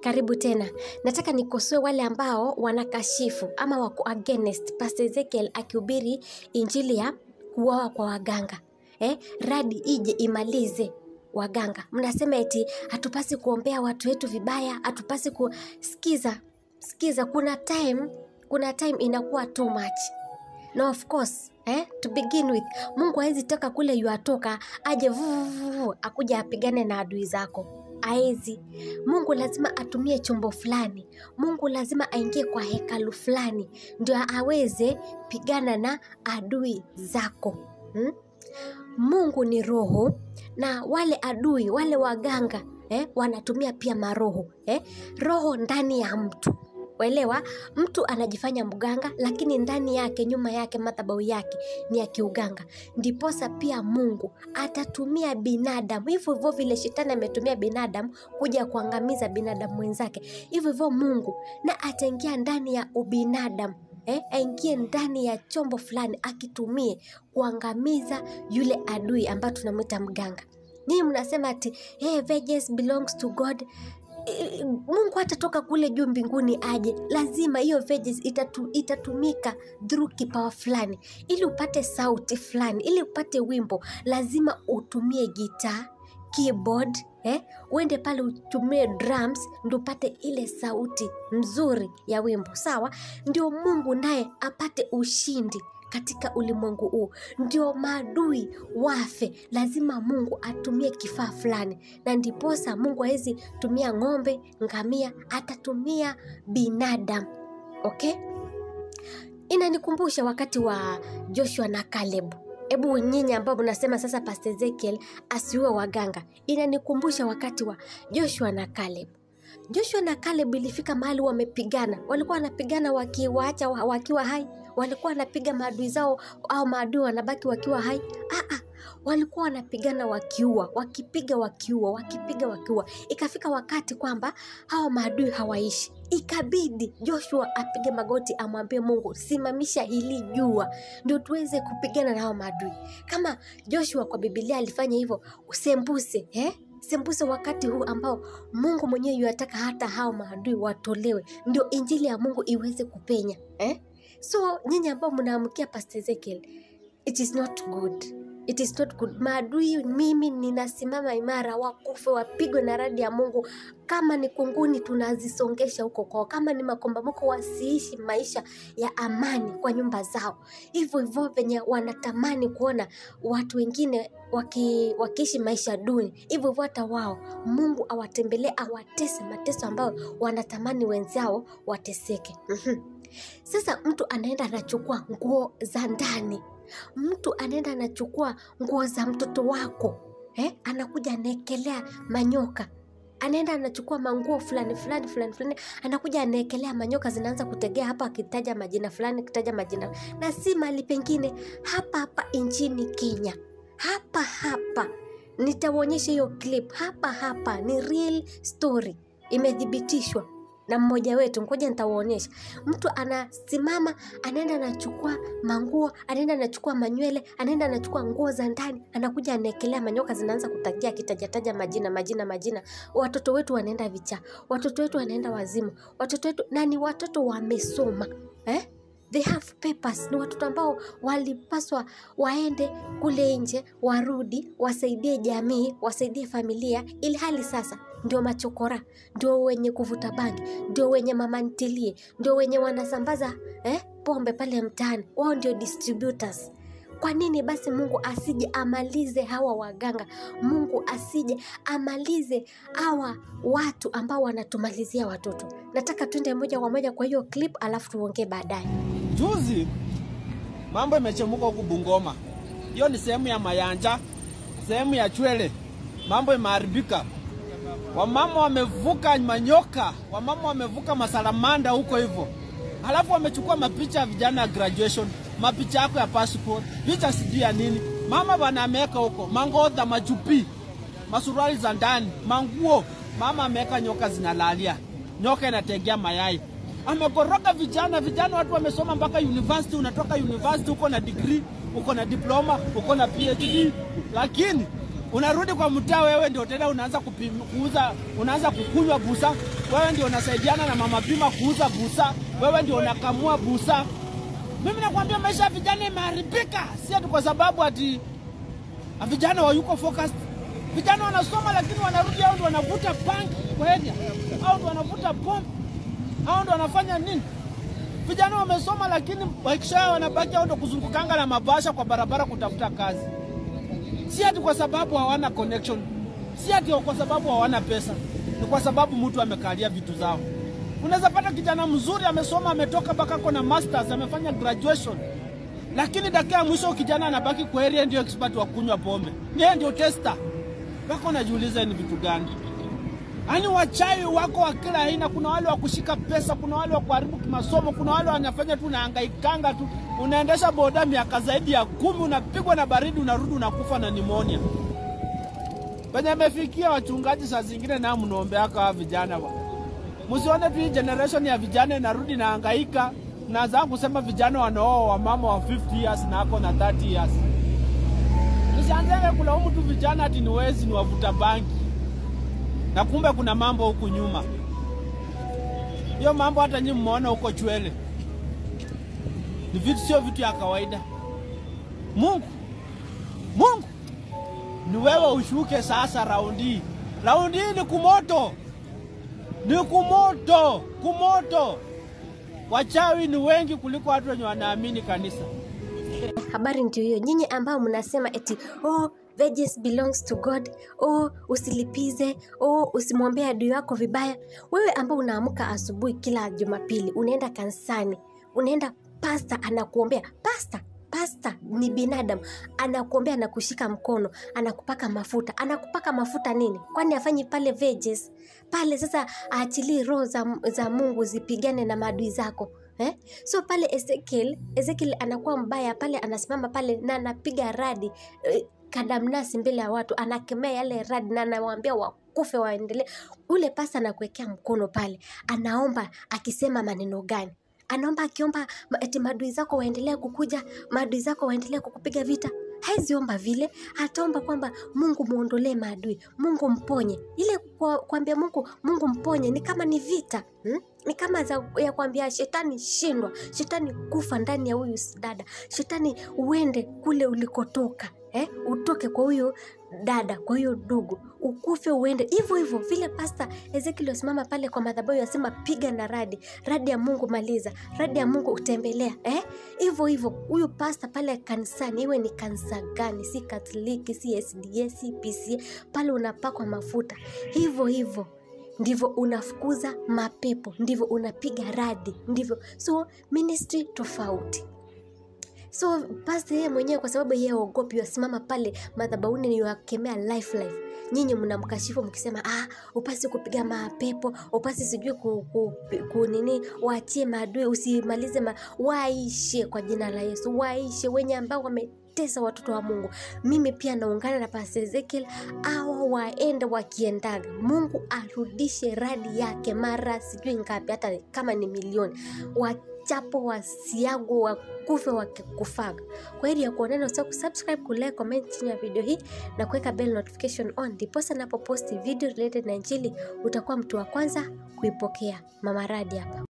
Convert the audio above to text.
Karibu tena. Nataka nikosoe wale ambao wanakashifu ama wako against Pastor Ezekiel akihubiri injili ya kuoa kwa waganga. Eh, radi ije imalize waganga. Mnasema eti hatupasi kuombea watu wetu vibaya, hatupasi kusikiza. Sikiza, kuna time, kuna time inakuwa too much. Na of course, eh, to begin with, Mungu hawezi toka kule yuatoka aje vuvuvu akuja apigane na adui zako. Haezi. Mungu lazima atumie chombo fulani. Mungu lazima aingie kwa hekalu fulani ndio aweze pigana na adui zako. Hmm? Mungu ni roho na wale adui, wale waganga eh, wanatumia pia maroho eh, roho ndani ya mtu Waelewa, mtu anajifanya mganga, lakini ndani yake, nyuma yake, madhabahu yake ni ya kiuganga. Ndiposa pia Mungu atatumia binadamu hivyo hivyo vile shetani ametumia binadamu kuja kuangamiza binadamu mwenzake, hivyo hivyo Mungu na ataingia ndani ya ubinadamu eh, aingie ndani ya chombo fulani akitumie kuangamiza yule adui ambayo tunamwita mganga. Nyinyi mnasema ati hey, vengeance belongs to God. Eh, Mungu hatatoka kule juu mbinguni aje, lazima hiyo vengeance itatu, itatumika through kipawa fulani, ili upate sauti fulani, ili upate wimbo, lazima utumie gitaa keyboard eh, uende pale utumie drums ndio upate ile sauti nzuri ya wimbo sawa. Ndio Mungu naye apate ushindi katika ulimwengu huu, ndio maadui wafe, lazima Mungu atumie kifaa fulani, na ndiposa Mungu hawezi tumia ng'ombe, ngamia, atatumia binadamu. Okay, inanikumbusha wakati wa Joshua na Caleb. Hebu nyinyi ambao mnasema sasa Pastor Ezekiel asiue waganga, inanikumbusha wakati wa Joshua na Caleb. Joshua na Caleb ilifika mahali wamepigana, walikuwa wanapigana wakiwaacha wa- wakiwa hai, walikuwa wanapiga maadui zao au maadui wanabaki wakiwa hai. Ah, ah, walikuwa wanapigana wakiua, wakipiga wakiua, wakipiga wakiua. Ikafika wakati kwamba hawa maadui hawaishi, ikabidi Joshua apige magoti amwambie Mungu, simamisha hili jua ndio tuweze kupigana na hawa maadui. Kama Joshua kwa Biblia alifanya hivyo, usembuse eh? sembuse wakati huu ambao Mungu mwenyewe yuataka hata hao maadui watolewe, ndio injili ya Mungu iweze kupenya eh? So nyinyi ambao mnaamkia Pastor Ezekiel, it is not good. It is not good. Maadui, mimi ninasimama imara, wakufe wapigwe na radi ya Mungu. Kama ni kunguni, tunazisongesha huko kwao. Kama ni makombamoko, wasiishi maisha ya amani kwa nyumba zao, hivyo hivyo venye wanatamani kuona watu wengine waki, wakiishi maisha duni, hivyo hivyo hata wao Mungu awatembelee, awatese mateso ambayo wanatamani wenzao wateseke. Mhm. Sasa mtu anaenda anachukua nguo za ndani, mtu anaenda anachukua nguo za mtoto wako eh? Anakuja anaekelea manyoka anaenda anachukua manguo fulani fulani fulani fulani, anakuja anaekelea manyoka, zinaanza kutegea hapa, akitaja majina fulani, akitaja majina na si mali pengine, hapa hapa nchini Kenya, hapa hapa. Nitawaonyesha hiyo clip hapa hapa, ni real story, imethibitishwa na mmoja wetu. Ngoja nitawaonyesha. Mtu anasimama, anaenda anachukua manguo, anaenda anachukua manywele, anaenda anachukua nguo za ndani, anakuja anaekelea manyoka, zinaanza kutagia, akitajataja majina majina majina. Watoto wetu wanaenda vichaa, watoto wetu wanaenda wazimu, watoto wetu na ni watoto wamesoma eh? They have papers. Ni watoto ambao walipaswa waende kule nje, warudi, wasaidie jamii, wasaidie familia, ili hali sasa ndio machokora, ndio wenye kuvuta bangi, ndio wenye mama ntilie, ndio wenye wanasambaza eh, pombe pale mtaani, wao ndio distributors. Kwa nini basi Mungu asije amalize hawa waganga? Mungu asije amalize hawa watu ambao wanatumalizia watoto. Nataka tuende moja kwa moja kwa hiyo clip, alafu tuongee baadaye. Juzi mambo imechemuka huku Bungoma. Hiyo ni sehemu ya Mayanja, sehemu ya Chwele, mambo imeharibika. Wamama wamevuka manyoka, wamama wamevuka masalamanda huko hivyo, halafu wamechukua mapicha ya vijana ya graduation, mapicha yako ya passport, picha sijui ya nini. Mama bana ameweka huko mangodha, machupi, masuruali za ndani, manguo. Mama ameweka nyoka zinalalia, nyoka inategea mayai amekoroga vijana vijana, watu wamesoma mpaka university. Unatoka university uko na degree, uko na diploma, uko na PhD, lakini unarudi kwa mtaa, wewe ndio tena unaanza kupim, kuuza, unaanza kukunywa busa, wewe ndio unasaidiana na mama pima kuuza busa, wewe ndio unakamua busa. Mimi nakwambia maisha ya vijana imeharibika, si ati kwa sababu ati vijana wayuko focused. Vijana wanasoma lakini wanarudi, hao ndio wanavuta bangi kwa area, hao ndio wanavuta pombe, hao ndio wanafanya nini? Vijana wamesoma lakini wakisha wanabaki hao ndio kuzungukanga na mabasha kwa barabara kutafuta kazi si ati kwa sababu hawana connection, si ati kwa sababu hawana pesa, ni kwa sababu mtu amekalia vitu zao. Unaweza pata kijana mzuri amesoma, ametoka mpaka ako na masters, amefanya graduation, lakini dakika ya mwisho kijana anabaki kwa area, ndio expert wa kunywa pombe, yeye ndio tester. Mpaka unajiuliza ni vitu gani? Yaani wachawi wako wa kila aina. Kuna wale wa kushika pesa, kuna wale wa kuharibu kimasomo, kuna wale wanafanya tu unahangaikanga tu, unaendesha boda miaka zaidi ya kumi, unapigwa na baridi, unarudi unakufa na nimonia. Penye amefikia wachungaji, saa zingine nao mnaombeaka wa vijana wa msione tu hii generation ya vijana inarudi na hangaika. Naanza kusema vijana wanaoa wamama wa 50 years na ako na 30 years. Nisianzenge kulaumu tu vijana ati ni wezi, ni wavuta bangi na kumbe kuna mambo huku nyuma. Hiyo mambo hata nyinyi mmeona huko Chwele, ni vitu, sio vitu ya kawaida. Mungu, Mungu ni wewe ushuke sasa. Raundi hii, raundi hii ni kumoto, ni kumoto, kumoto. Wachawi ni wengi kuliko watu wenye wanaamini kanisa. Habari ndio hiyo, nyinyi ambao mnasema eti oh, vengeance belongs to God. Oh, usilipize. Oh, usimwombee adui wako vibaya. Wewe ambao unaamka asubuhi kila Jumapili, unaenda kanisani, unaenda pasta anakuombea. Pasta pasta ni binadamu, anakuombea, anakushika mkono, anakupaka mafuta. Anakupaka mafuta nini? Kwani afanyi pale vengeance pale? Sasa aachilii roho za, za Mungu zipigane na maadui zako eh? So pale Ezekiel, Ezekiel anakuwa mbaya pale, anasimama pale na anapiga radi eh, kadamnasi mbele ya watu, anakemea yale radi na anawaambia wakufe waendelee. Ule pasta anakuwekea mkono pale, anaomba akisema maneno gani? Anaomba akiomba ma- eti maadui zako waendelee kukuja, maadui zako waendelee kukupiga vita. Haziomba vile, ataomba kwamba Mungu muondolee maadui, Mungu mponye. Ile kwa- kuambia Mungu, Mungu mponye ni kama ni vita hmm? Ni kama za, ya kuambia shetani shindwa, shetani kufa ndani ya huyu dada, shetani uende kule ulikotoka eh? Utoke kwa huyo dada, kwa hiyo ndugu, ukufe uende hivyo hivyo. Vile pasta Ezekiel asimama pale kwa madhabahu asema, piga na radi, radi ya Mungu maliza, radi ya Mungu utembelea eh? Hivyo hivyo huyu pasta pale kanisani, iwe ni kanisa gani, si Katoliki, si SDA, si PCA, pale unapakwa mafuta hivyo hivyo ndivyo unafukuza mapepo, ndivyo unapiga radi, ndivyo so ministry tofauti. So pasta yeye mwenyewe kwa sababu yeye ogopi, wasimama pale madhabahuni ni wakemea life life. Nyinyi mnamkashifu mkisema, ah, upasi kupiga mapepo, upasi sijui ku, ku, ku nini, waachie maadui, usimalize ma, waishe kwa jina la Yesu, waishe wenye ambao wame tesa watoto wa Mungu. Mimi pia naungana na Pastor Ezekiel, awa waende wakiendaga, Mungu arudishe radi yake mara sijui ngapi, hata kama ni milioni, wachapo wasiago wakufe wakikufaga. Kwa hili ya kuonana, usahau kusubscribe, kulike, comment chini ya video hii na kuweka bell notification on, ndiposa napoposti video related na Injili utakuwa mtu wa kwanza kuipokea. Mama Radi hapa.